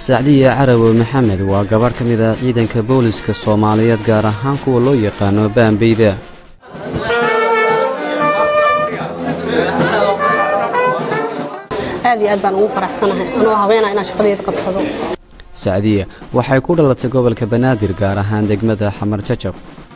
sacdiye carawe maxamed waa gabarh ka mid ah ciidanka booliska soomaaliyeed gaar ahaan kuwa loo yaqaano baambeyda aad iyo aad baan ugu faraxsanahay anoo habeena inaan shaqadeeda qabsado sacdiye waxay ku dhalatay gobolka banaadir gaar ahaan degmada xamar jajab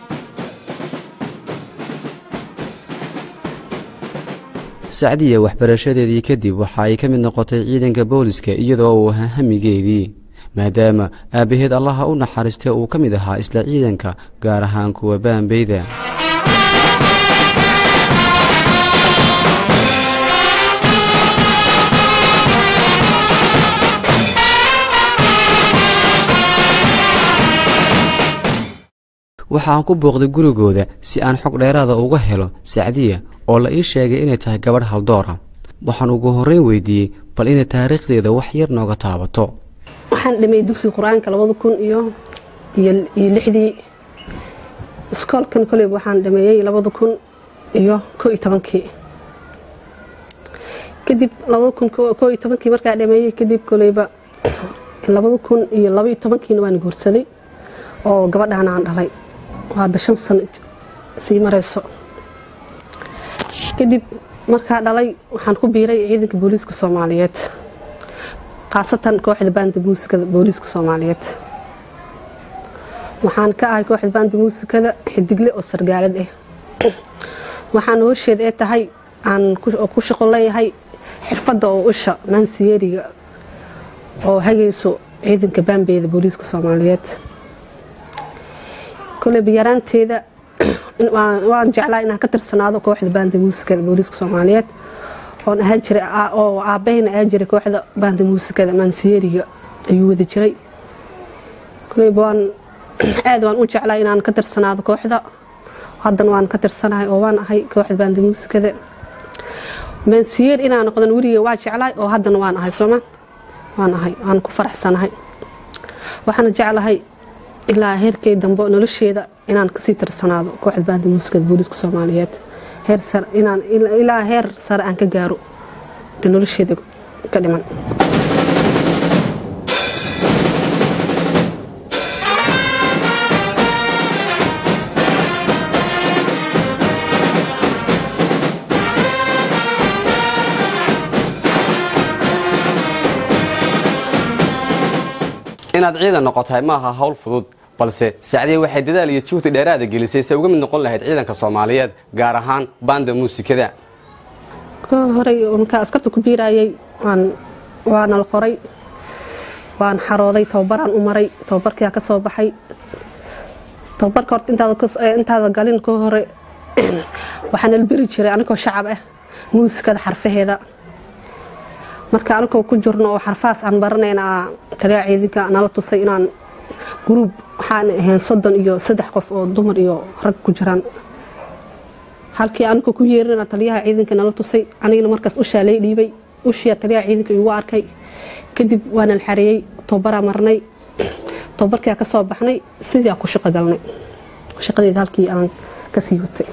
sacdiye waxbarashadeedii kadib waxa ay ka mid noqotay ciidanka booliska iyadoo uu ahaa hamigeedii maadaama aabbaheed allaha u naxariistay uu ka mid ahaa isla ciidanka gaar ahaan kuwa baambeyda waxaan ku booqday gurigooda si aan xog dheeraada uga helo sacdiya oo la ii sheegay inay tahay gabadh haldoora waxaan ugu horreyn weydiiyey bal inay taariikhdeeda wax yar nooga taabato waxaan dhameeyey dugsiga qur-aanka labada kun iyo iyo lixdii iskoolkan koleyba waxaan dhameeyey labada kun iyo koo iyo tobankii kadib labada kun koo iyo tobankii markaa dhameeyey kadib koleyba labada kun iyo laba iyo tobankiina waan guursaday oo gabadhaan aan dhalay hadda shan sano sii marayso kadib markaa dhalay waxaan ku biiray ciidanka booliiska soomaaliyeed khaasatan kooxda baanda muusikada booliiska soomaaliyeed waxaan ka ahay kooxda baanda muusikada xidigle oo sargaalad ah waxaan hoosheed ee tahay aan ku shaqo leeyahay xirfadda oo usha maansiyeeriga oo hagayso ciidanka baambeyda booliiska soomaaliyeed koleyba yaraanteeda waan jeclaa inaan ka tirsanaado kooxda baanda muusikada booliiska soomaaliyeed oon ahaan jiray oo aabahayna ahaan jiray kooxda baanda muusikada maansiyeeriga ayuu wada jiray koleyba waan aad waan u jeclaa inaan ka tirsanaado kooxda haddana waan ka tirsanahay oo waan ahay kooxda baanda muusikada maansiyeer inaan noqdan weliga waa jeclaay oo haddana waan ahay soomaan waan ahay waan ku faraxsanahay waxaana jeclahay ilaa heerkay dambe nolosheeda inaan kasii tirsanaado kooxda baanda muusikada booliiska soomaaliyeed ilaa heer sare aan ka gaaro de nolosheeda ka dhiman inaad ciidan noqotahay ma aha hawl fudud balse sacdiye waxay dadaal iyo juhdi dheeraada gelisay se uga mid noqon lahayd ciidanka soomaaliyeed gaar ahaan baanda muusikada horey markaa askarta ku biirayay waana la qoray waan xarooday tababaraan u maray tababarkiaa ka soo baxay tababarka horta intaada galin ka hore waxaana la beri jiray anigoo shacab ah muusikada xarfaheeda marka anigoo ku jirno oo xarfahaas aan baranayna taliyaa ciidanka nala tusay inaan gruub waxaan ahayn soddon iyo saddex qof oo dumar iyo rag ku jiraan halkii anigoo ku yeerina taliyaha ciidanka nala tusay anigana markaas ushaa lay dhiibay ushiya taliyaha ciidanka igu arkay kadib waana la xareeyey tababaraa marnay tababarkaa ka soo baxnay sidii aan ku shaqo galnay shaqadeeda halkii aan kasii watay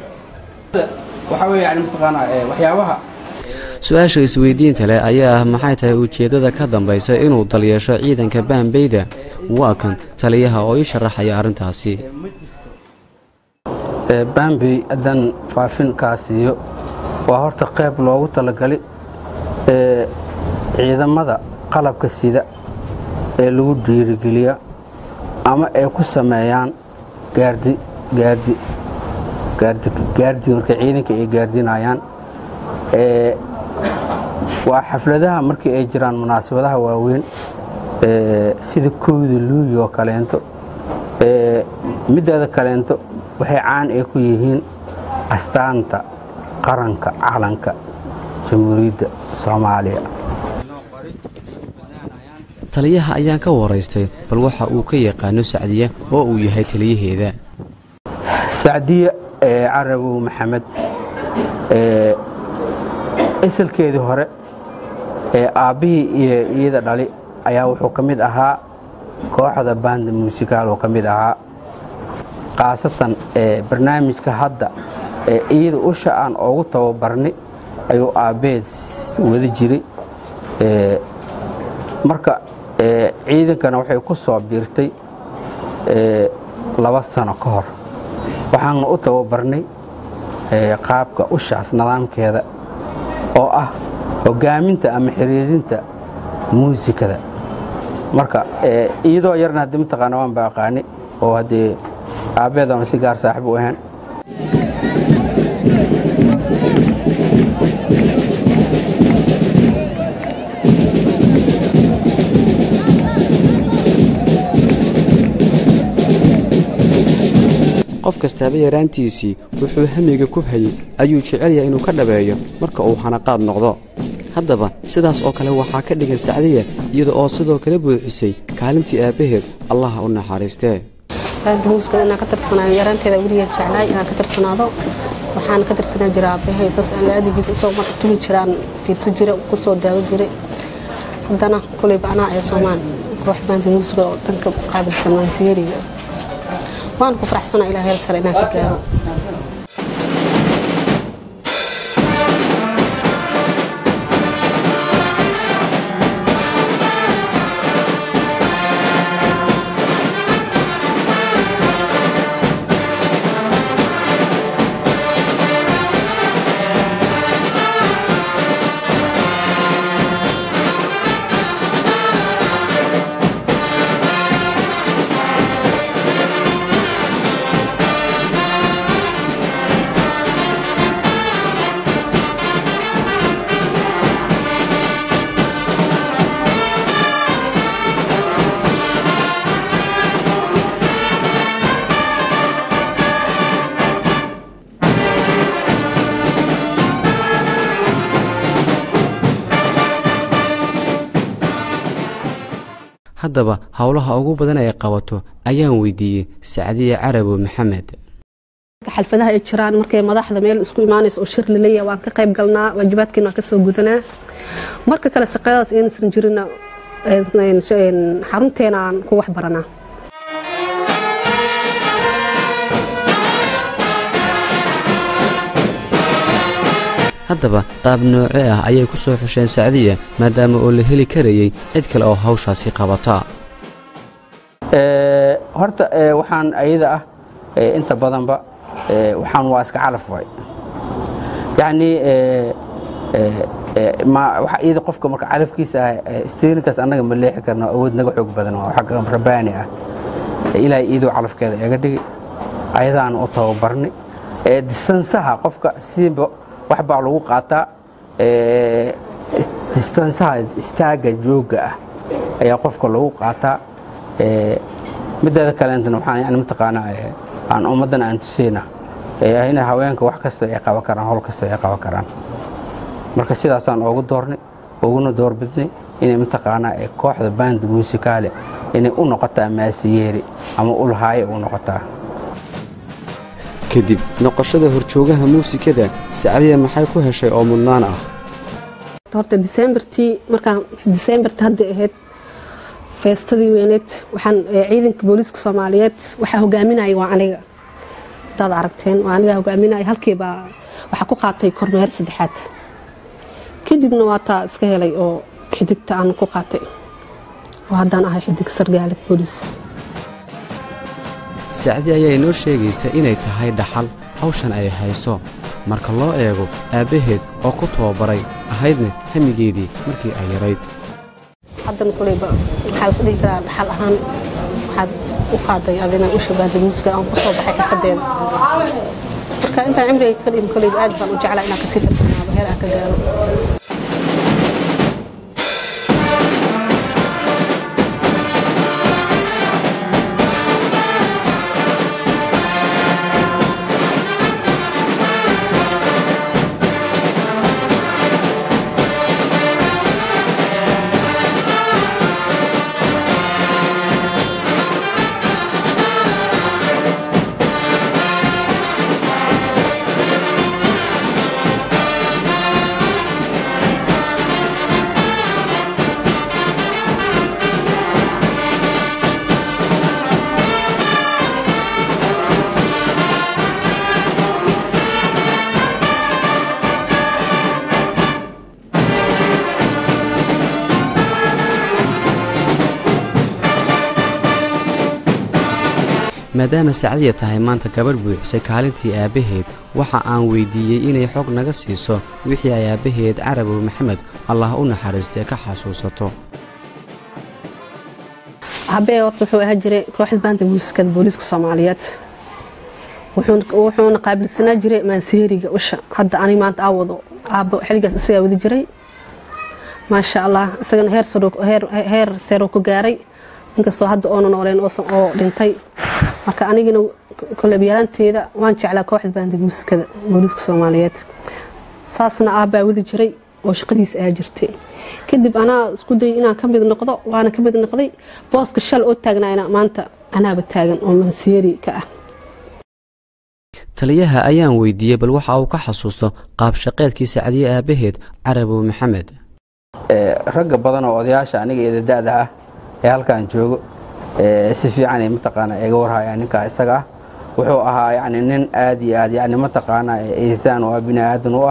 su-aasha isweydiinta leh ayaa ah maxay tahay ujeeddada ka dambaysa inuu dalyeesho ciidanka baambeyda waa kan taliyaha oo ii sharaxaya arrintaasi baambey haddaan faafin kaa siiyo waa horta qayb loogu talagalay ciidamada qalabka sida ee lagu dhiirigeliya ama ay ku sameeyaan gaardi gaardi gaardi marka ciidanka ay gaardinayaan waa xafladaha markii ay jiraan munaasabadaha waaweyn sida kowda luuyi oo kaleento mideeda kaleento waxay caan ay ku yihiin astaanta qaranka calanka jamhuuriyadda soomaaliya taliyaha ayaan ka waraystay bal waxa uu ka yaqaano sacdiya oo uu yahay taliyaheeda sacdiya carabow maxamed isalkeedii hore ee aabbihii iyo iyada dhali ayaa wuxuu ka mid ahaa kooxda baanda muusikaal oo ka mid ahaa khaasatan barnaamijka hadda ee iyada usha aan oogu tababarnay ayuu aabbeed wada jiray marka ciidankana waxay ku soo biirtay laba sano ka hor waxaana u tababarnay qaabka ushaas nidaamkeeda oo ah hogaaminta ama xiriirinta muusikada marka iyadoo yarna haddii mataqaana waan ba aqaani oo haddee aabbeedana si gaar saaxiib u ahayn qof kastaaba yaraantiisii wuxuu hamiga ku hayey ayuu jecel yahay inuu ka dhabeeyo marka uu hanaqaad noqdo haddaba sidaas oo kale waxaa ka dhigan sacdiya iyada oo sidoo kale buuxisay kaalintii aabbaheed allaha u naxariistee muusikada inaan ka tirsanaayo yaraanteeda weligeed jeclaay inaan ka tirsanaado waxaan ka tirsanaa jira aabbahay saas alaadigiisa isagoo marka tumi jiraan fiirso jira ku soo daawo jiray haddana kulayba anaa ee soomaan koox baanta muusiga oo dhanka qaabilsan waansiyeeriga waan ku faraxsanaa ilaa heel sare inaan ka gaaro haddaba howlaha ugu badan ay qabato ayaan weydiiyey sacdiye carabo maxamed xalfadaha ay jiraan markay madaxda meel isku imaanayso oo shir laleeyahay waan ka qayb galnaa waajibaadkiina waan ka soo gudanaa marka kale shaqadaas inaysan jirina xarunteena aan ku wax baranaa haddaba qaab nooce ah ayay ku soo xusheen sacdiya maadaama oo la heli karayey cid kale oo hawshaasi qabata horta waxaan ayada ah inta badanba waxaan waa iska calaf way yacnii iyada qofka marka calafkiisa ah sterinkaas annaga ma leexi karno awood naga xoog badan waa xagga rabaani ah ilaahay iyadoo calafkeeda iga dhigi ayadaan u tababarnay distansaha qofka siiba wax baa lagu qaataa distansaha istaagga joogga ah ayaa qofka lagu qaataa mideeda kaleentana waxaan yani mataqaanaa aan ummaddan aan tuseyna in haweenka wax kasta ay qaban karaan howl kasta ay qaban karaan marka sidaasaan oogu doornay uguna doorbidnay inay mataqaanaa kooxda banda muusikaale inay u noqotaa maasiyeeri ama ulhaaye u noqotaa kadib noqoshada horjoogaha muusikada sacdiya maxay ku heshay oo mudnaan ah horta disembartii markaan disembarta hadday ahayd feestadii weyneed waxaan ciidanka booliiska soomaaliyeed waxaa hogaaminaya waa aniga hadaad aragteen waa aniga hogaaminaya halkiibaa waxaa ku qaatay kormeer saddexaad kadibna waa taa iska helay oo xidigta aan ku qaatay oo haddaan ahay xidig sargaalid booliis sacdi ayaa inoo sheegaysa inay tahay dhaxal hawshan ay hayso marka loo eego aabbaheed oo ku tababaray ahaydna hamigeedii markii ay yarayd haddana kuleyba waxaa las dhihi karaa dhaxal ahaan waxaad u qaaday adina u shabaahday muusikada aan ku soo baxay xirfadeeda marka intaan cimriga ka dhim kuleyba aad baan u jeclaa inaan kasii tarsanaado heer aan ka gaaro maadaama sacdiya tahay maanta gabadh buuxisay kaalintii aabbaheed waxa aan weyddiiyey inay xog naga siiso wixii ay aabbaheed carabow maxamed allah u naxariistay ka xasuusato habee horta wuxuu ahaa jiray kooxda baanta muusikada booliiska soomaaliyeed wuxuuna qaabilsanaa jiray maanseeriga usha hadda ani maanta aa wado aabbo xiligaas isagaa wadi jiray maasha allah isagana heer seeroo ku gaaray inkastoo hadda oona nooleen oo dhintay marka anigina kolebyaraanteeda waan jeclaa kooxda baanta muusikada booliiska soomaaliyeed saasna aabbaa wadi jiray oo shaqadiisa ahaa jirtay kadib anaa isku dayay inaan ka mid noqdo waana ka mid noqday booska shal oo taagnayna maanta anaaba taagan oo manseeri ka ah taliyaha ayaan weydiiyey bal waxa uu ka xasuusto qaab shaqeedkii sacdiye aabbaheed carabow maxamed ragga badan oo odayaasha aniga eedada-da ah ee halkan joogo si fiican ay mataqaanaa iga warhaya ninkaa isaga ah wuxuu ahaa yacni nin aad iyo aad yacni mataqaanaa insaan oo ah bini aadan u ah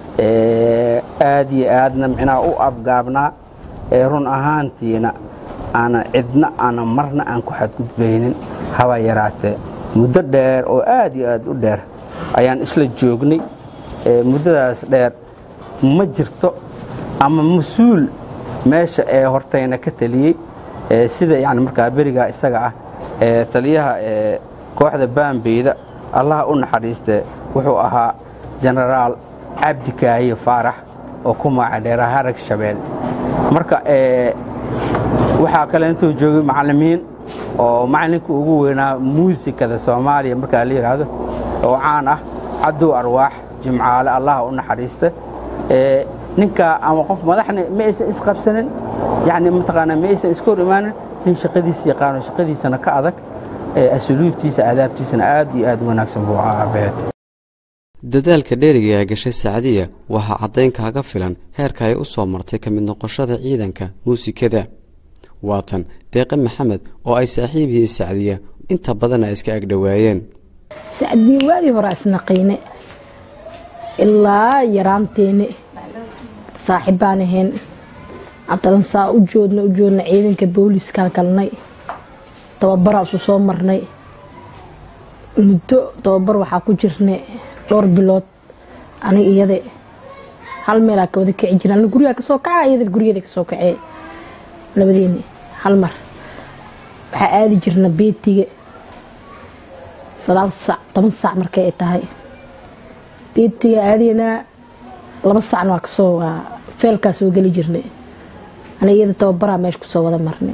aad iyo aadna micnaha u abgaabnaa run ahaantiina aanan cidna aanan marna aan ku xadgudbaynin haba yaraatee muddo dheer oo aad iyo aad u dheer ayaan isla joognay muddadaas dheer ma jirto ama mas-uul meesha ee hortayna ka taliyey sida yani markaa berigaa isaga ah taliyaha kooxda baambeyda allaha u naxariistee wuxuu ahaa jenaraal cabdi kaahiye faarax oo ku magacdheera harag shabeel marka waxaa kale intuu joogay macallimiin oo macallinka ugu weynaa muusikada soomaaliya markaa la yidhaahdo oo caan ah cabdow arwaax jimcaale allaha u naxariista ninkaa ama qof madaxna ma aysan isqabsanin yani mataqaanaa ma aysan iska hor imaanin nin shaqadiisa yaqaano shaqadiisana ka adag asluubtiisa aadaabtiisana aad iyo aad wanaagsan buu ahaa aabaheed dadaalka dheeriga ee gashay sacdiya waxaa caddayn kaaga filan heerka ay u soo martay ka mid noqoshada ciidanka muusikada waatan deeqe maxamed oo ay saaxiib yihiin sacdiya inta badanna ay iska agdhowaayeen sacdiya waadii hore isnaqiine ilaa yaraanteene saaxibbaan ahayn cabdalan saa u joodna u joodna ciidanka booliiskaa galnay tababaraasu soo marnay muddo tababar waxaa ku jirnay dhowr bilood anig iyade hal meelaa ka wada kici jira ana gurigaa kasoo kaca iyada guriyada kasoo kacee labadeeni hal mar waxaa aadi jirna beetiga sagaal saac toban saac markay ay tahay beetiga aadaynaa laba saacna waa kasoo waa feelkaa soo geli jirnay ana iyada tababaraa meesha kusoo wada marnay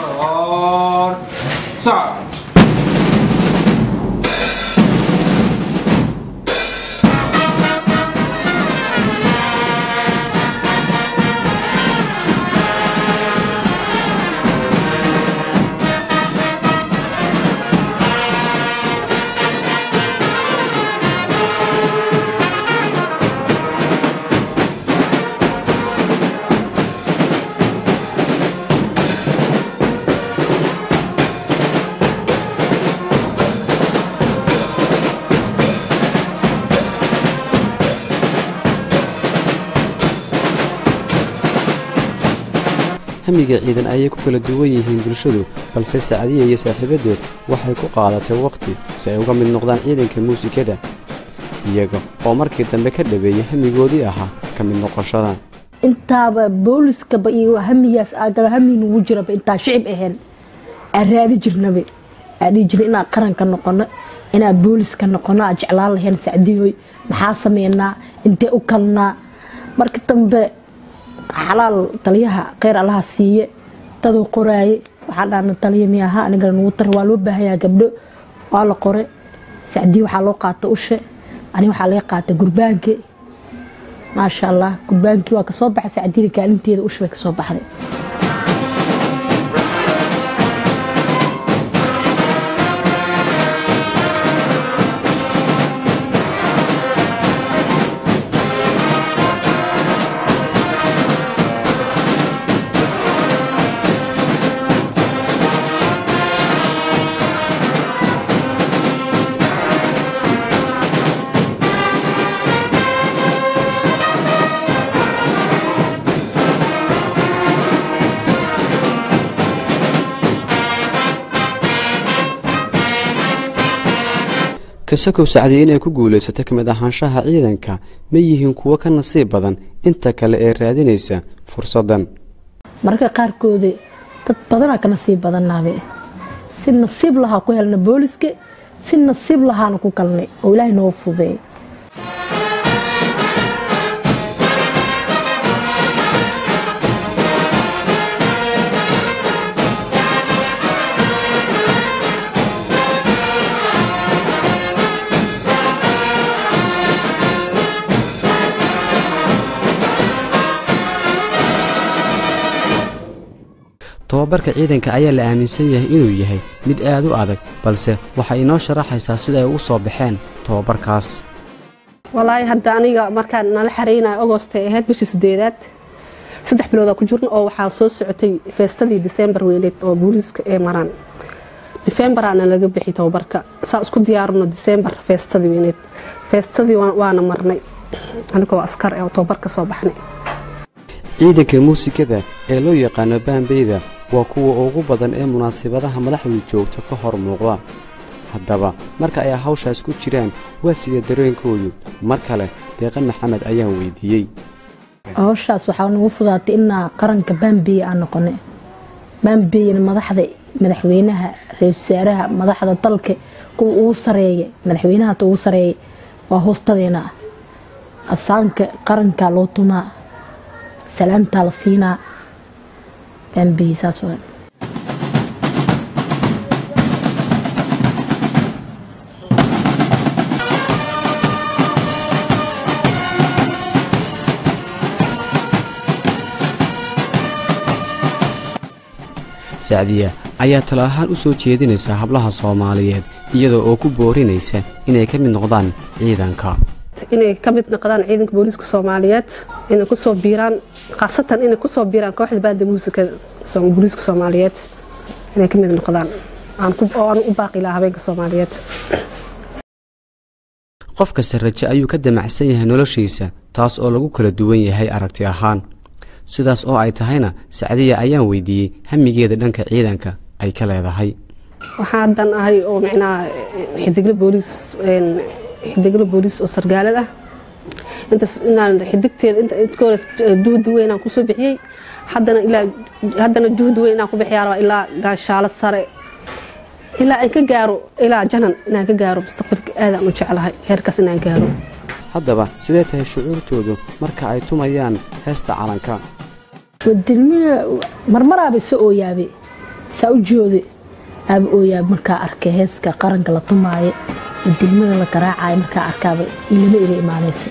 hamiga ciidan ayay ku kala duwan yihiin bulshadu balse sacdiya iyo saaxiibadeed waxay ku qaadatay wakhti si ay uga mid noqdaan ciidanka muusikada iyaga oo markii dambe ka dhabeeyey hamigoodii ahaa ka mid noqoshada intaaba booliskaba iyo hamigaas aagala hami nugu jiraba intaa shicib ahayn aan raadi jirnaba aa dhihi jirna inaan qaranka noqono inaan booliska noqono aa jeclaan lahayn sacdiyoy maxaa sameynaa intee u kalnaa marka dambe xalaal taliyaha kheyr allaha siiye daduu qoraaye waxaa dhahna taliya mi aha anigana nugu tar waa loo baahayaa gabdho waa la qore sacdiye waxaa loo qaata ushe aniga waxaa laga qaata gurbaanke maasha allah gurbaankii waa kasoo baxay sacdiyada kaalinteeda ushe bay kasoo baxday kasakow sacdiye inay ku guulaysata ka mid ahaanshaha ciidanka ma yihiin kuwo ka nasiib badan inta kale ee raadinaysa fursaddan mararka qaarkooda dad badanaa ka nasiib badannaabe si nasiib lahaa ku helna booliska si nasiib lahaana ku galnay oo ilaahay noo fudeey tobabarka ciidanka ayaa la aaminsan yahay inuu yahay mid aad u adag balse waxay inoo sharaxaysaa sida ay ugu soo baxeen tobabarkaas walaahi hadda aniga markaan nala xareynayo agost ay ahayd bishii sideedaad saddex biloodaa ku jirna oo waxaa soo socotay feestadii disembar weyneed oo booliiska ee maraan nofembaraana laga bixi tobabarka saa isku diyaarino disembar feestadii weyneed feestadii waana marnay anigoo askar ee tobabarka soo baxnay ciidanka muusikada ee loo yaqaano baambeyda waa kuwa ugu badan ee munaasabadaha madaxdu joogto ka hor muuqda haddaba marka ay hawshaas ku jiraan waa sida dareenkoodu mar kale deeqa maxamed ayaan weydiiyey hawshaas waxaa nagu fudaatay inaa qaranka baambeeye aan noqonay baambeyena madaxda madaxweynaha ra-isul wasaaraha madaxda dalka kuwa ugu sareeya madaxweynahata ugu sareeya waa hoostadeena asaanka qaranka loo tumaa salaantaa la siinaa baambeye saas waa sacdiya ayaa talo ahaan u soo jeedinaysa hablaha soomaaliyeed iyadoo oo ku boorinaysa inay ka mid noqdaan ciidanka inay ka mid noqdaan ciidanka booliiska soomaaliyeed inay kusoo biiraan khaasatan inay kusoo biiraan kooxda baada muusikada booliiska soomaaliyeed inay ka mid noqdaan oo aan u baaqi lahaa habeenka soomaaliyeed qof kasta raje ayuu ka damacsan yahay noloshiisa taas oo lagu kala duwan yahay aragti ahaan sidaas oo ay tahayna sacdiya ayaan weydiiyey hamigeeda dhanka ciidanka ay ka leedahay waxaa haddan ahay oo micnaha xidigla booliis xidigla booliis oo sargaalad ah intaas inaan xidigteeda inta ka hore juhdi weyn aan kusoo bixiyey haddana ilaa haddana juhdi weyn inaan ku bixiyaa rabaa ilaa gaashaalo sare ilaa aan ka gaaro ilaa janan inaan ka gaaro mustaqbalka aadaan u jeclahay heerkaas inaan gaaro haddaba sidee tahay shucuurtoodu marka ay tumayaan heesta calanka wadilmina marmaraaba isa ooyaabe saa u joode aaba ooyaabe markaa arkay heeska qaranka la tumaayo wadilmada la garaacayo markaa arkaaba ilama iga imaanaysa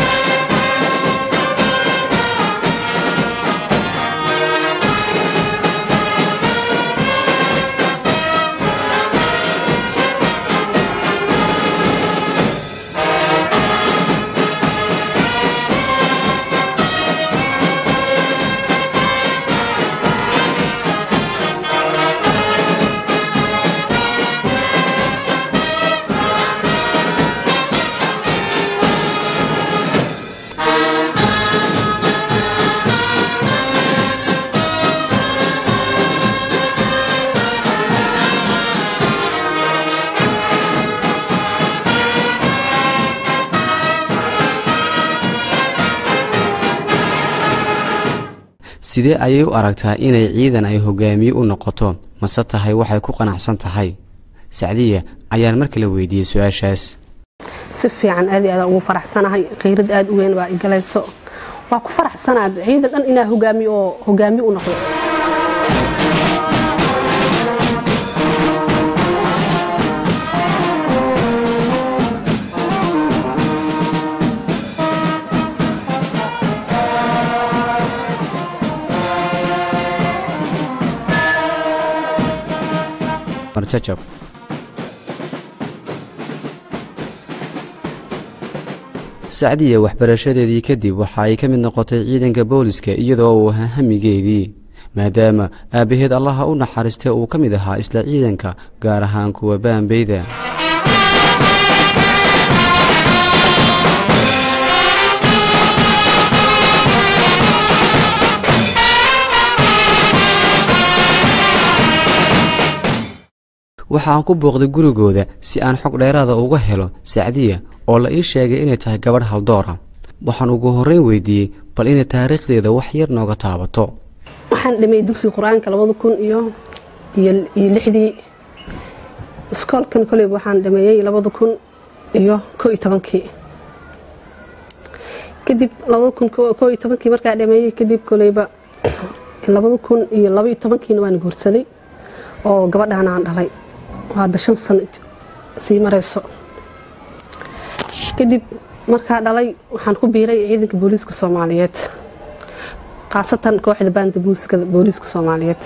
sidee ayay u aragtaa inay ciidan ay hogaamiye u noqoto mase tahay waxay ku qanacsan tahay sacdiya ayaan mar kale weydiiyey su-aashaas si fiican aad iyo aadaan ugu faraxsanahay khiyrad aad u weyn baa igalayso waa ku faraxsanaad ciidan dhan inaa hogaamiyo oo hogaamiye u noqdo marjajab sacdiya waxbarashadeedii kadib waxa ay ka mid noqotay ciidanka booliska iyadoo uu ahaa hamigeedii maadaama aabbaheed allaha u naxariistay uu ka mid ahaa isla ciidanka gaar ahaan kuwa baambeyda waxa aan ku booqday gurigooda si aan xog dheeraada uga helo sacdiya oo la ii sheegay inay tahay gabadh haldoora waxaan ugu horreyn weydiiyey bal inay taariikhdeeda wax yar nooga taabato waxaan dhameeyey dugsiga qur-aanka labada kun iyo iyo lixdii iskoolkan koleyba waxaan dhameeyey labada kun iyo koo iyo tobankii kadib labada kun koo iyo tobankii markaa dhameeyey kadib koleyba labada kun iyo laba iyo tobankiina waan guursaday oo gabadhaan aan dhalay hadda shan sano sii marayso kadib markaa dhalay waxaan ku biiray ciidanka booliiska soomaaliyeed khaasatan kooxda baanda muusikada booliiska soomaaliyeed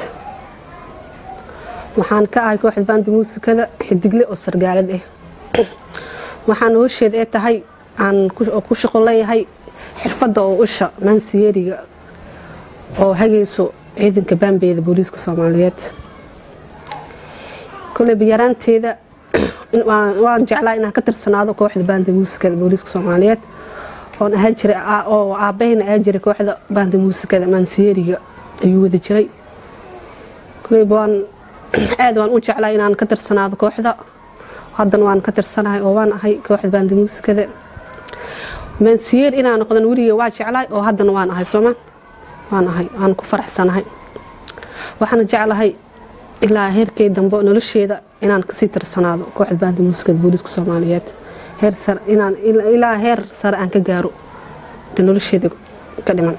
waxaan ka ahay kooxda baanda muusikada xidigle oo sargaalad ah waxaan hoosheed ee tahay aan ku shaqo leeyahay xirfadda oo usha maansiyeeriga oo hagayso ciidanka baambeeda booliiska soomaaliyeed koleyba yaraanteeda waan jeclaa inaan ka tirsanaado kooxda baanda muusikada booliiska soomaaliyeed oon ahaan jiray oo aabahayna ahaan jiray kooxda baanda muusikada maansiyeeriga ayuu wada jiray koleyba waan aad waan u jeclaa inaan ka tirsanaado kooxda haddana waan ka tirsanahay oo waan ahay kooxda baanda muusikada maansiyeer inaan noqdan weliga waa jeclaay oo haddana waan ahay soomaan waan ahay waan ku faraxsanahay waxaana jeclahay ilaa heerkay dambe nolosheeda inaan kasii tirsanaado kooxda baanda muusikada booliiska soomaaliyeed ilaa heer sare aan ka gaaro nolosheeda ka dhiman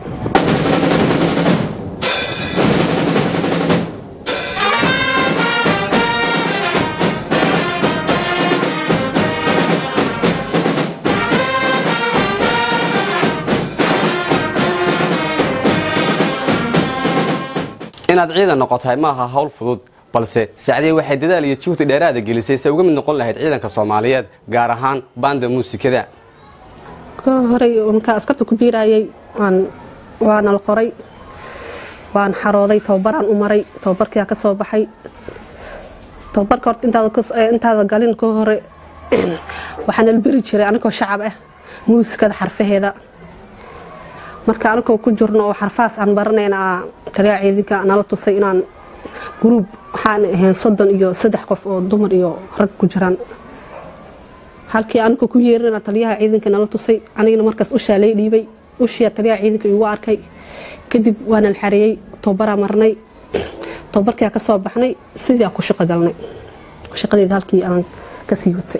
inaad ciidan noqotahay ma aha hawl fudud balse sacdiye waxay dadaal iyo juhdi dheeraada gelisay se uga mid noqon lahayd ciidanka soomaaliyeed gaar ahaan baanda muusikada ka horey markaa askarta ku biirayay waa nala qoray waan xarooday tababaraan u maray tababarkia ka soo baxay tababarka horta intaada galin ka hore waxaa nala beri jiray anigoo shacab ah muusikada xarfaheeda marka anigoo ku jirno oo xarfahaas aan baranayna taliyaa ciidanka nala tusay inaan gruub waxaan ahayn soddon iyo saddex qof oo dumar iyo rag ku jiraan halkii anigoo ku yeerina taliyaha ciidanka nala tusay anigana markaas ushaa lay dhiibay ushiyaa taliyaha ciidanka igu arkay kadib waana la xareeyey tababaraa marnay tababarkaa ka soo baxnay sidii aan ku shaqo galnay shaqadeeda halkii aan kasii watay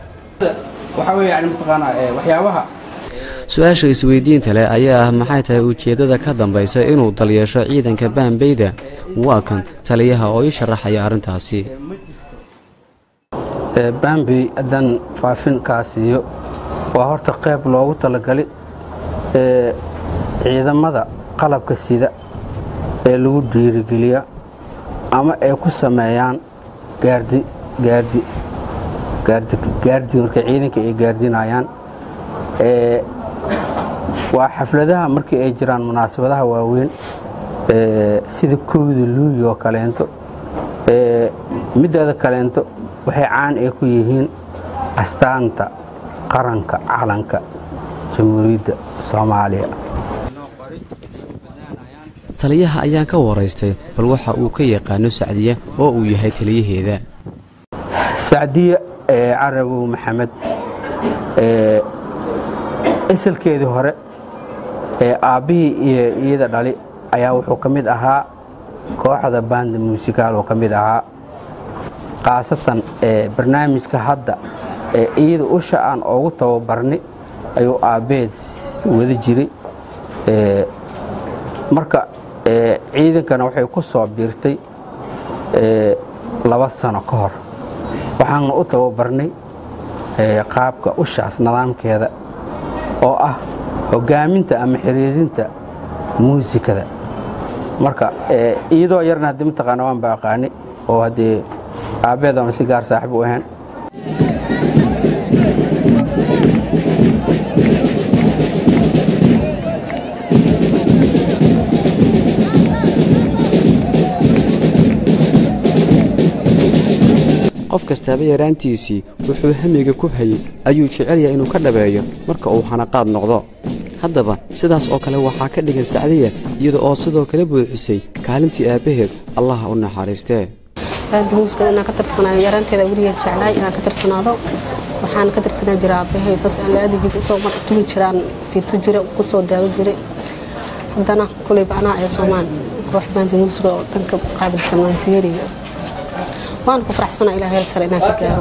su-aasha isweydiinta leh ayaa ah maxay tahay ujeeddada ka dambaysa inuu dalyeesho ciidanka baambeyda waa kan taliyaha oo ii sharaxaya arrintaasi baambey haddaan faafin kaa siiyo waa horta qayb loogu talagalay ciidamada qalabka sida ee lagu dhiirigeliya ama ay ku sameeyaan gaardi gaardi gaardi markay ciidanka ay gaardinayaan waa xafladaha markii ay jiraan munaasabadaha waaweyn sida kowda luuyi oo kaleento mideeda kaleento waxay caan ay ku yihiin astaanta qaranka calanka jamhuuriyadda soomaaliya taliyaha ayaan ka waraystay bal waxa uu ka yaqaano sacdiya oo uu yahay taliyaheeda sacdiya carabow maxamed isalkeedii hore ee aabbihii iyo iyada dhali ayaa wuxuu ka mid ahaa kooxda baanda muusikaal oo ka mid ahaa khaasatan barnaamijka hadda ee iyada usha aan oogu tababarni ayuu aabbeed wada jiray marka ciidankana waxay ku soo biirtay laba sano ka hor waxaana u tababarnay qaabka ushaas nidaamkeeda oo ah hogaaminta ama xiriirinta muusikada marka iyadoo yarna haddii mataqaana waan ba aqaani oo haddee aabbeed ama si gaar saaxib u ahayn qof kastaaba yaraantiisii wuxuu hamiga ku hayey ayuu jecel yahay inuu ka dhabeeyo marka uu xanaqaad noqdo haddaba sidaas oo kale waxaa ka dhigan sacdiya iyada oo sidoo kale buuxisay kaalintii aabbaheed allaha u naxariistee baanda muusikada inaan ka tirsanaayo yaraanteeda weligeed jeclaay inaan ka tirsanaado waxaan ka tirsanaa jiraa aabbahay saas alla adigiisa isagoo mar tumi jiraan fiirso jira kusoo daawo jiray haddana kuleyba anaa ee soomaan koox baanda muusiga oo dhanka qaabilsan maansiyeeriga waan ku faraxsanaa ilaa heel sare inaan ka gaaro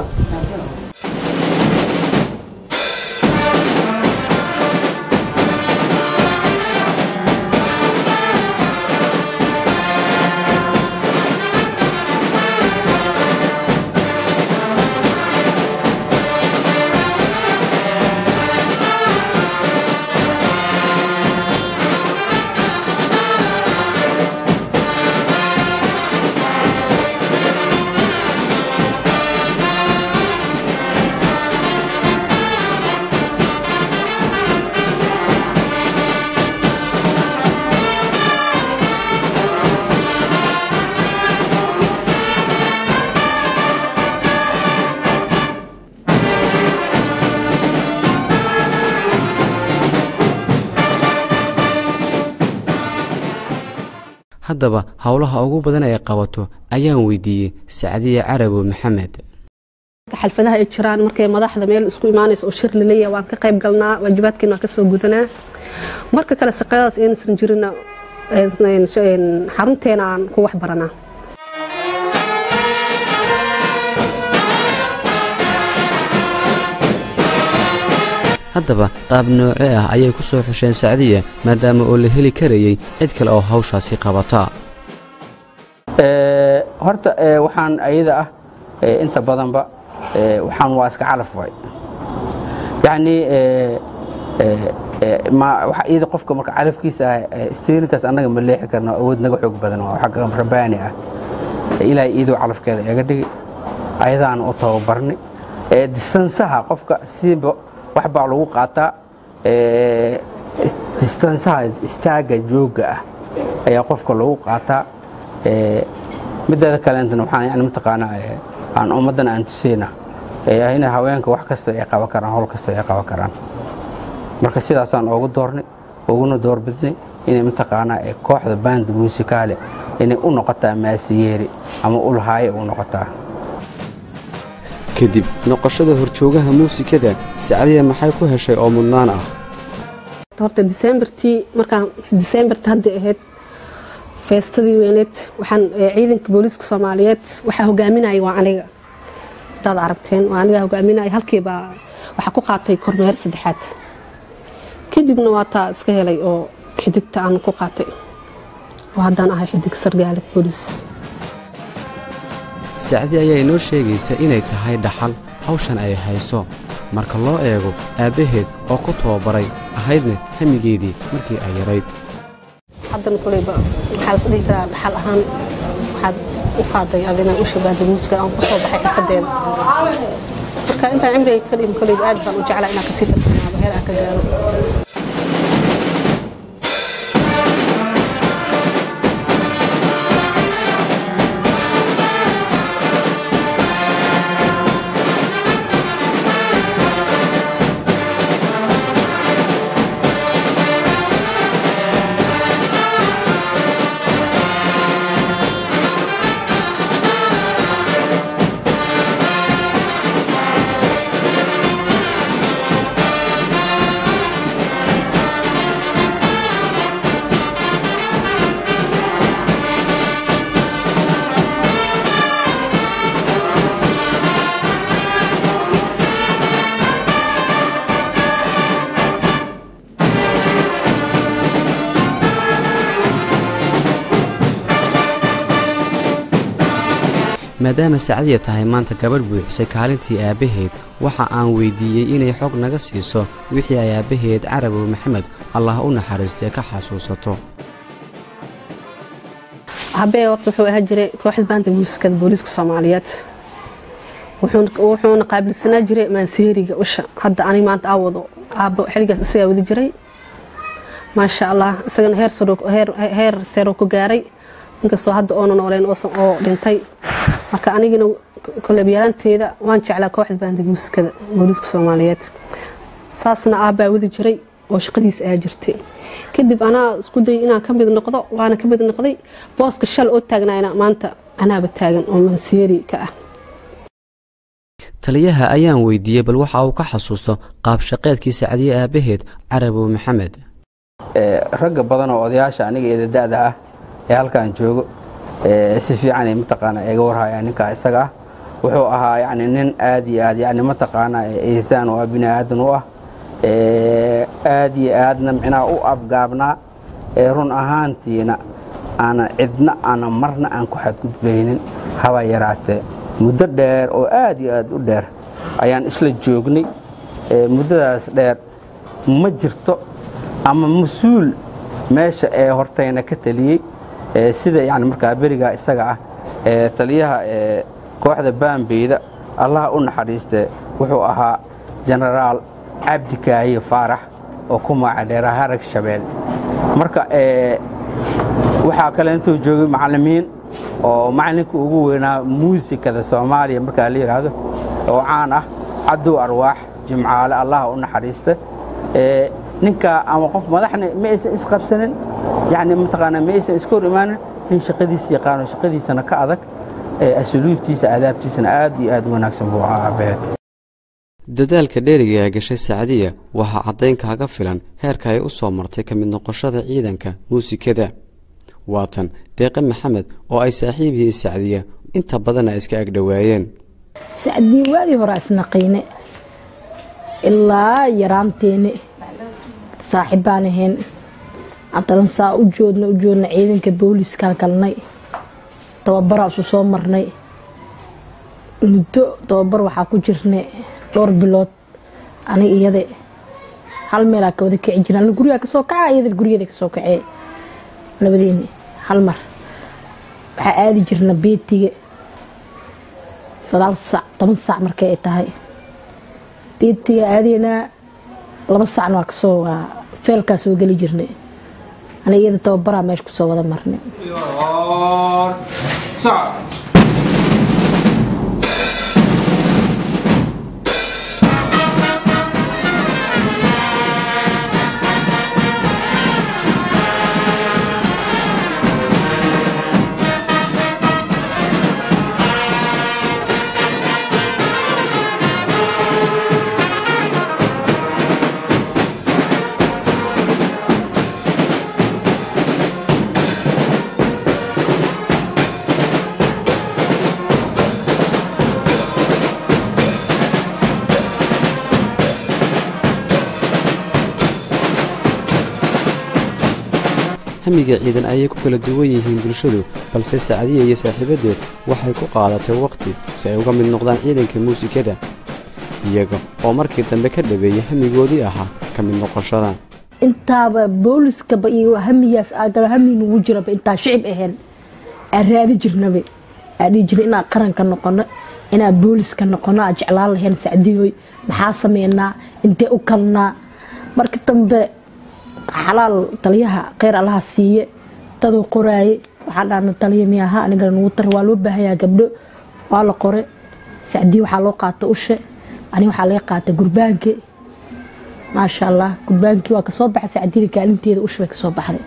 haddaba howlaha ugu badan ay qabato ayaan weydiiyey sacdiye carabow maxamed xalfadaha ay jiraan markay madaxda meel isku imaanayso oo shir laleeyahay waan ka qayb galnaa waajibaadkeena waan ka soo gudanaa marka kale shaqadaas aynsan jirina xarunteena aan ku wax baranaa haddaba qaab nooce ah ayay ku soo xusheen sacdiya maadaama oo la heli karayey cid kale oo hawshaasi qabata horta waxaan ayada ah inta badanba waxaan waa iska calaf waay yacnii iyada qofka marka calafkiisa ah steerinkaas annaga ma leexi karno awood naga xoog badan waa xagga rabaani ah ilaahay iyadoo calafkeeda iga dhigi ayadaan u tababarnay distansaha qofka siiba wax baa lagu qaataa distansaha istaagga joogga ah ayaa qofka lagu qaataa mideeda kaleentana waxaan yani mataqaanaa aan ummaddana aan tuseyna ina haweenka wax kasta ay qaban karaan howl kasta ay qaban karaan marka sidaasaan oogu doornay uguna doorbidnay inay mataqaanaa kooxda baanda muusikaale inay u noqotaa maasiyeeri ama ulhaaye u noqotaa kadib noqoshada horjoogaha muusikada sacdiya maxay ku heshay oo mudnaan ah horta disembartii markaan disembarta hadday ahayd feestadii weyneed waxaan ciidanka booliiska soomaaliyeed waxaa hogaaminaya waa aniga hadaad aragteen waa aniga hogaaminaya halkiibaa waxaa ku qaatay kormeer saddexaad kadibna waa taa iska helay oo xidigta aan ku qaatay oo haddaan ahay xidig sargaale booliis sacdi ayaa inoo sheegaysa inay tahay dhaxal hawshan ay hayso marka loo eego aabbaheed oo ku tababaray ahaydna hamigeedii markii ay yarayd haddana koleyba waxaa las dhihi karaa dhaxal ahaan waxaad u qaaday adina u shabaahda muusikada aan ku soo baxay xirfadeeda marka intaan cimriga ka dhimin koleyba aad baan u jeclaa inaan kasii tarsanaado heer aan ka gaaro maadaama sacdiya tahay maanta gabadh buuxisay kaalintii aabbaheed waxa aan weyddiiyey inay xog naga siiso wixii ay aabbaheed carabow maxamed allah u naxariistee ka xasuusato habee horta wuxuu ahaa jiray kooxda baanta muusikada booliiska soomaaliyeed wuxuuna qaabilsanaa jiray maanseeriga usha hadda ani maanta aa wado aabbo xiligaas isagaa wadi jiray maasha allah isagana heer seero ku gaaray inkastoo hadda oona nooleen oo dhintay marka anigina kolebyaraanteeda waan jeclaa kooxda baanda muusikada booliiska soomaaliyeed saasna aabbaa wadi jiray oo shaqadiisa aa jirtay kadib anaa isku dayay inaan ka mid noqdo waana ka mid noqday booska shal oo taagnayna maanta anaaba taagan oo manseeri ka ah taliyaha ayaan weydiiyey bal waxa uu ka xasuusto qaabshaqeedkii sacdiye aabbaheed carabow maxamed ragga badan oo odayaasha aniga eedada-da ah ee halkan joogo si fiican ay mataqaana iga warhaya ninkaa isaga ah wuxuu ahaa yani nin aad iyo aad yani mataqaana ihsaan oo ah bini aadan u ah aad iyo aadna micnaha u afgaabnaa run ahaantiina aanan cidna aanan marna aan ku xadgudbaynin haba yaraatee muddo dheer oo aad iyo aad u dheer ayaan isla joognay muddadaas dheer ma jirto ama mas-uul meesha ee hortayna ka taliyey sida yani markaa berigaa isaga ah taliyaha kooxda baambeyda allaha u naxariistee wuxuu ahaa jenaraal cabdi kaahiye faarax oo ku magacdheera harag shabeel marka waxaa kale intuu joogay macallimiin oo macallinka ugu weynaa muusikada soomaaliya markaa la yidhaahdo oo caan ah cadow arwaax jimcaale allaha u naxariista ninkaa ama qof madaxna ma aysan isqabsanin yani mataqaanaa ma aysan iska hor imaanin nin shaqadiisa yaqaano shaqadiisana ka adag asluubtiisa adaabtiisana aad iyo aad wanaagsan buu ahaa aabbaheed dadaalka dheeriga ee gashay sacdiya waxaa caddayn kaaga filan heerka ay u soo martay ka mid noqoshada ciidanka muusikada waatan deeqe maxamed oo ay saaxiib yihiin sacdiya inta badanna ay iska agdhowaayeen sacdiya waadii hore isnaqiine ilaa yaraanteene saaxibbaan ahayn haddana saa u joodna u joodna ciidanka booliiskaan galnay tababaraa isu soo marnay muddo tababar waxaa ku jirnay dhowr bilood anig iyade hal meelaa ka wada kici jira anig gurigaa kasoo kaca iyada guriyada kasoo kacee labadeeni hal mar waxaa aadi jirna beetiga sagaal saac toban saac markay ay tahay beetiga aadaynaa laba saacna waa kasoo waa feelkaa soo geli jirnay anig iyada tababaraa meesha kusoo wada marnay hamiga ciidan ayay ku kala duwan yihiin bulshadu balse sacdiya iyo saaxiibadeed waxay ku qaadatay wakhti si ay uga mid noqdaan ciidanka muusikada iyaga oo markii dambe ka dhabeeyey hamigoodii ahaa ka mid noqoshada intaaba booliskaba iyo hamigaas aagalo hami nugu jiraba intaa shicib ahayn aan raadi jirnaba aa dhihi jirna inaan qaranka noqono inaan booliska noqono aa jeclaan lahayn sacdiyoy maxaa sameynaa intee u kalnaa marka dambe xalaal taliyaha kheyr allaha siiye daduu qoraaye waxaa dhahna taliya miyaha anigana nugu tar waa loo baahayaa gabdho waa la qore sacdiye waxaa loo qaata ushe aniga waxaa laga qaata gurbaanke maasha allah gurbaankii waa kasoo baxay sacdiyada kaalinteeda ushe bay kasoo baxday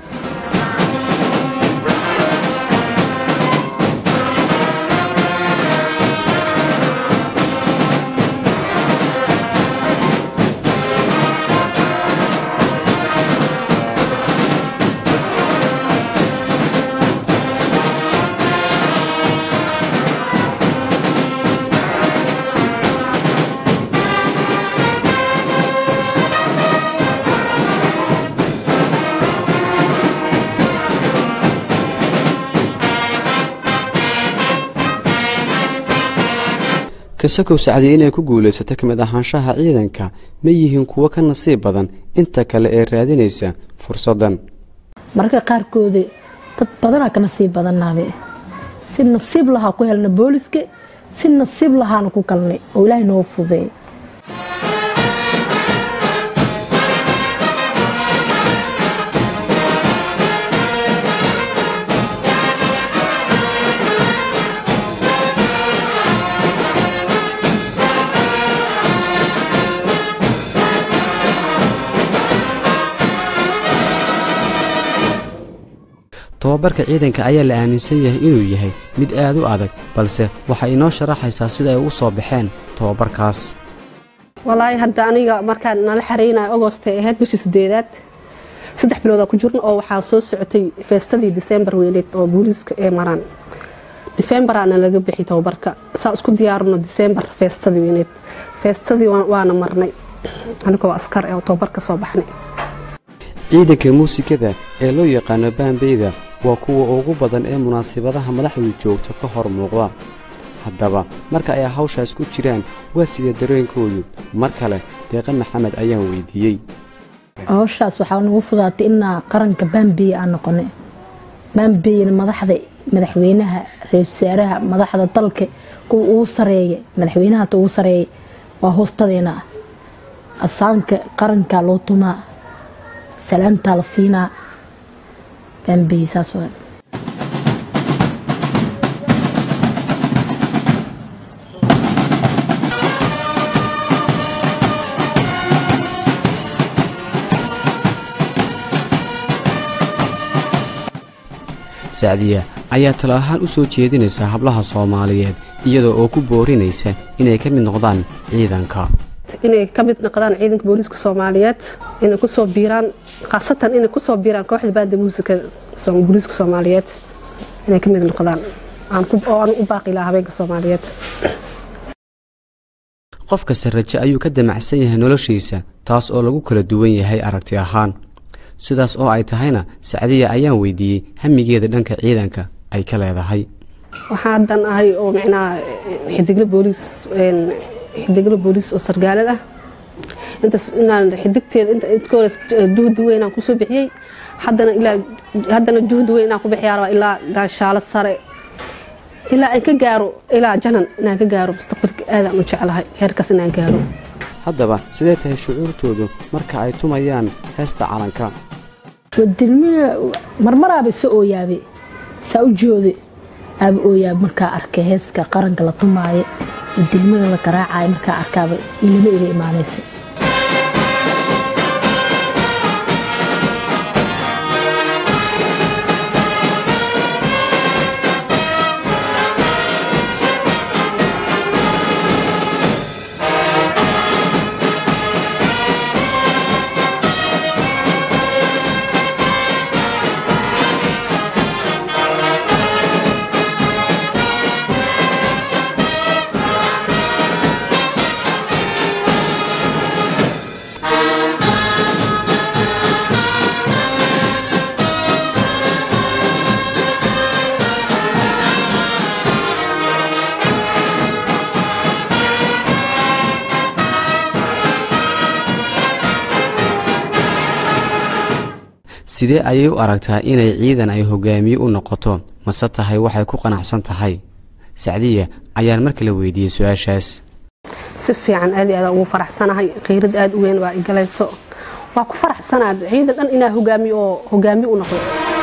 kasakow sacdiye inay ku guulaysata ka mid ahaanshaha ciidanka ma yihiin kuwo ka nasiib badan inta kale ee raadinaysa fursaddan mararka qaarkooda dad badanaa ka nasiib badannaabe si nasiib lahaa ku helna booliska si nasiib lahaana ku galnay oo ilaahay noo fudeey tobabarka ciidanka ayaa la aaminsan yahay inuu yahay mid aad u adag balse waxay inoo sharaxaysaa sida ay ugu soo baxeen tobabarkaas walaahi hadda aniga markaan nala xareynayo agoostay ahayd bishii sideedaad saddex biloodaa ku jirna oo waxaa soo socotay feestadii disembar weyneed oo booliiska ee maraan difembaraana laga bixi tobabarka saa isku diyaarino disembar feestadii weyneed feestadii waana marnay anigoo askar ee tobabar ka soo baxnay ciidanka muusikada ee loo yaqaano baambeyda waa kuwa ugu badan ee munaasabadaha madaxdu joogto ka hor muuqda haddaba marka ay hawshaas ku jiraan waa sida dareenkoodu mar kale deeqa maxamed ayaan weydiiyey hawshaas waxaa nagu fudaatay inaa qaranka baambeeye aan noqonay baambeyena madaxda madaxweynaha ra-isul wasaaraha madaxda dalka kuwa ugu sareeya madaxweynaha ta ugu sareeya waa hoostadeena ah asaanka qarankaa loo tumaa salaantaa la siinaa baambeye saas waa sacdiya ayaa talo ahaan u soo jeedinaysa hablaha soomaaliyeed iyadoo oo ku boorinaysa inay ka mid noqdaan ciidanka inay ka mid noqdaan ciidanka booliiska soomaaliyeed inay kusoo biiraan khaasatan inay kusoo biiraan kooxda baanda muusikada booliiska soomaaliyeed inay ka mid noqdaan oo aan u baaqi lahaa habeenka soomaaliyeed qof kasta raje ayuu ka damacsan yahay noloshiisa taas oo lagu kala duwan yahay aragti ahaan sidaas oo ay tahayna sacdiya ayaan weydiiyey hamigeeda dhanka ciidanka ay ka leedahay waxaa haddan ahay oo micnaha xidigla booliis xidigla booliis oo sargaalad ah intaas inaan xidigteeda inta inta hore juhdi weyn aan kusoo bixiyey haddana ilaa haddana juhdi weyn inaan ku bixiyaa rabaa ilaa gaashaalo sare ilaa aan ka gaaro ilaa janan inaan ka gaaro mustaqbalka aadaan u jeclahay heerkaas inaan gaaro haddaba sidee tahay shucuurtoodu marka ay tumayaan heesta calanka wadilmiga marmaraaba isa ooyaabe saa u joode aaba ooyaabe markaa arkay heeska qaranka la tumaayo wadilmiga la garaacayo markaa arkaaba ilimo iga imaanaysa sidee ayay u aragtaa inay ciidan ay hogaamiye u noqoto mase tahay waxay ku qanacsan tahay sacdiya ayaan mar kale weydiiyey su-aashaas si fiican aad iyo aadaan ugu faraxsanahay qiirad aad u weyn baa igalayso waa ku faraxsanaad ciidan dhan inaa hogaamiyo oo hogaamiye u noqdo